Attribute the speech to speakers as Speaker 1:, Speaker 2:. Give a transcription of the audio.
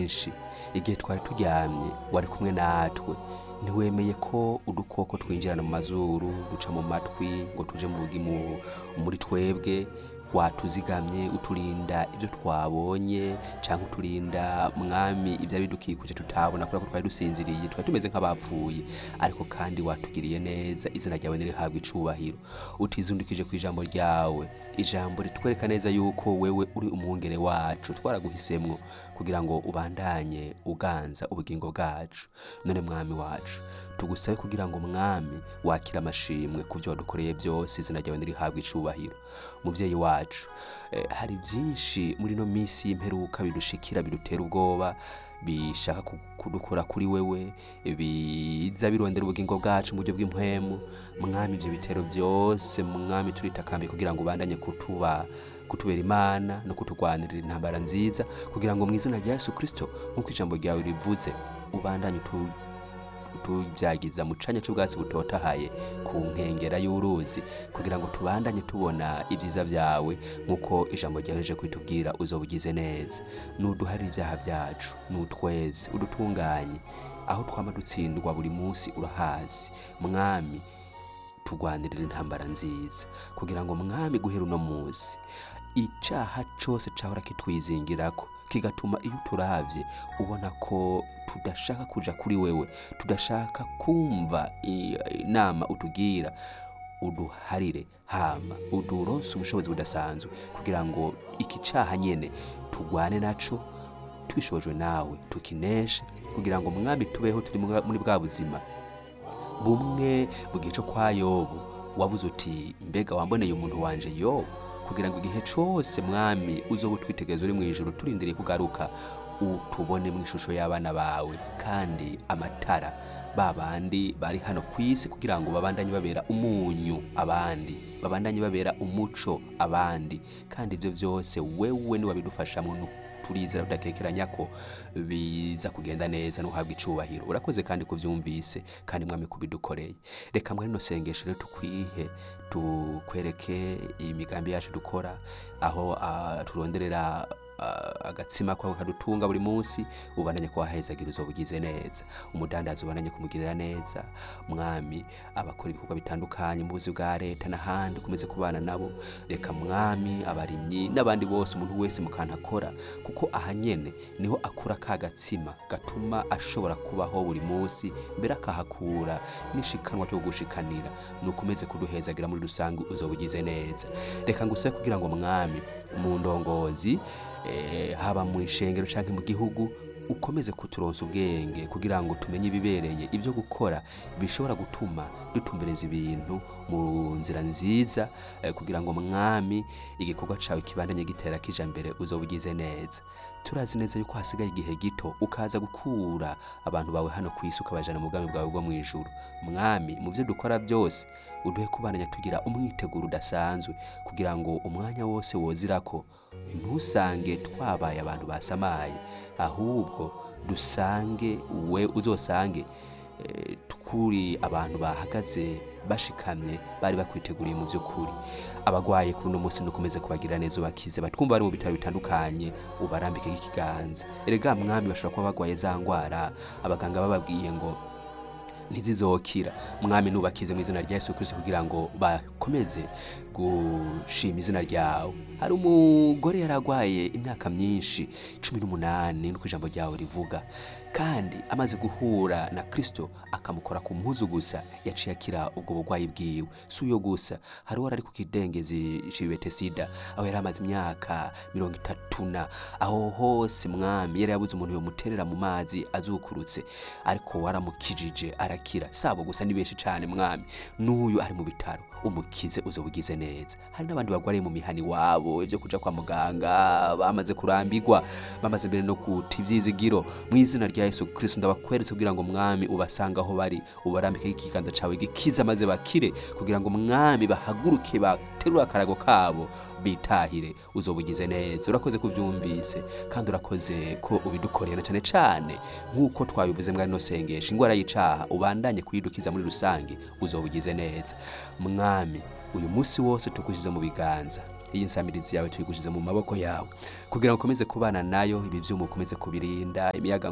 Speaker 1: kenshi igihe twari turyamye wari kumwe natwe ntiwemeye ko udukoko twinjirana mu mazuru duca mu matwi ngo tuje mu bugimu muri twebwe watuzigamye uturinda ibyo twabonye cyangwa uturinda mwami ibyo bidukikuje tutabona kubera ko twari dusinziriye twari tumeze nk'abapfuye ariko kandi watugiriye neza izina ryawe nirihabwa icubahiro utizundikije ku ijambo ryawe ijambo ritwereka neza yuko wewe uri umwungere wacu twaraguhisemwo kugira ngo ubandanye uganza ubugingo bwacu none mwami wacu tugusabe kugira ngo mwami wakire amashimwe ku byo wadukoreye byose izina ryawe nirihabwa icubahiro muvyeyi wacu eh, hari byinshi muri no minsi y'imperuka bidushikira bidutera ubwoba bishaka ku- kudukura kuri wewe biza birondera ubugingo bwacu mu buryo bw'impwemu mwami ibyo bitero byose mwami turitakambiye kugira ngo ubandanye kutuba kutubera imana no kuturwanirira intambara nziza kugira ngo mu izina rya yesu kirisito nk'uko ijambo ryawe rivuze ubandanye utu tubyagiza mu canya cy'ubwatsi butotahaye ku nkengera y'uruzi kugira ngo tubandanye tubona ibyiza byawe nk'uko ijambo ryaheje kwitubwira uzoba ugize neza nuduharire ibyaha byacu nutweze udutunganye aho twama dutsindwa buri munsi urahazi mwami turwanirira intambara nziza kugira ngo mwami guhera uno munsi icaha cose cahora kitwizingirako kigatuma iyo uturavye ubona ko tudashaka kuja kuri wewe tudashaka kumva i- inama utugira uduharire hama uduronse ubushobozi budasanzwe kugira ngo iki caha nyene tugwane naco tubishobojwe nawe tukineshe kugira ngo mwami tubeho turi mu- muri bwa buzima bumwe mu gihe cyo kwa yobu wavuze uti mbega wamboneye umuntu wanje yobu kugira ngo igihe cyose mwami uzoba utwitegereza uri mu ijoro turindiriye kugaruka utubone mu ishusho y'abana bawe kandi amatara ba bandi bari hano ku isi kugira ngo babandanye babera umunyu abandi babandanye babera umuco abandi kandi ibyo byose wewe niwabidufashamo nu- turizera tudakekeranya ko biza kugenda neza no guhabwa icubahiro urakoze kandi kubyumvise kandi mwami kubidukoreye reka muri rino sengesho rero tukwihe tukwereke imigambi yacu dukora aho ah, turonderera ah, agatsima kwawe kadutunga buri munsi ubandanye kuhahezagira uzoba ugize neza umudandazi ubandanye kumugirira neza mwami abakora ibikorwa bitandukanye mu buzi bwa leta n'ahandi ukomeze kubana nabo reka mwami abarimyi n'abandi bose umuntu wese mu kantu akora kuko aha nyene niho akura ka gatsima gatuma ashobora kubaho buri munsi mbere akahakura n'ishikanwa cyo gushikanira nukomeze kuduhezagira muri rusange uzoba ugize neza reka ngusabe kugira ngo mwami mu ndongozi eh, haba mu ishengero canke mu gihugu ukomeze kuturonsa ubwenge kugira ngo tumenye ibibereye ibyo gukora bishobora gutuma dutumbereza ibintu mu nzira nziza eh, kugira ngo mwami igikorwa cawe kibandanye gitera kija mbere uzoba ugize neza turazi neza yuko hasigaye igihe gito ukaza gukura abantu bawe hano ku isi ukabajana mu bwami bwawe bwo mu ijuru mwami mu byo dukora byose uduhe kubandanya tugira umwiteguro udasanzwe kugira ngo umwanya wose wozirako ntusange twabaye abantu basamaye ahubwo dusange we uzosange eh, tukuri abantu bahagaze bashikamye bari bakwiteguriye mu by'ukuri abagwaye kuri uno munsi nukomeze kubagira neza ubakize batwumva bari mu bitaro bitandukanye ubarambike ikiganza erega mwami bashobora kuba bagwaye za ngwara abaganga bababwiye ngo ntizizokira mwami nubakize mu izina rya yesu kirisito kugira ngo bakomeze gushima izina ryawe hari umugore yari arwaye imyaka myinshi cumi n'umunani nuko ijambo ryawe rivuga kandi amaze guhura na kirisito akamukora ku mpuzu gusa yaciye akira ubwo burwayi bwiwe si uyo gusa hari uwari ari ku kidengezi cibetesida aho yari amaze imyaka mirongo itatu na aho hose mwami yari yabuze umuntu yomuterera mu mazi azukurutse ariko waramukijije arakira sabo gusa ni benshi cyane mwami n'uyu ari mu bitaro umukize uzoba ugize neza hari n'abandi bagwariye mu mihani wabo ibyo kuja kwa muganga bamaze kurambirwa bamaze mbere no guta ivyizigiro mu izina rya yesu kristo ndabakweretse kugira ngo mwami ubasanga aho bari ubarambike ikiganza cawe gikiza maze bakire kugira ngo mwami bahaguruke baterure akarago kabo bitahire uzoba ugize neza urakoze kuvyumvise kandi urakoze ko ubidukoreye na cyane cyane nk'uko twabivuze mwari no sengesha ingwara y'icaha ubandanye kuyidukiza muri rusange uzoba ugize neza mwami uyu munsi wose tukushyize mu biganza iyi nsamirizi yawe tuyigushyize mu maboko yawe kugira ngo ukomeze kubana nayo ibi byuma ukomeze kubirinda imiyaga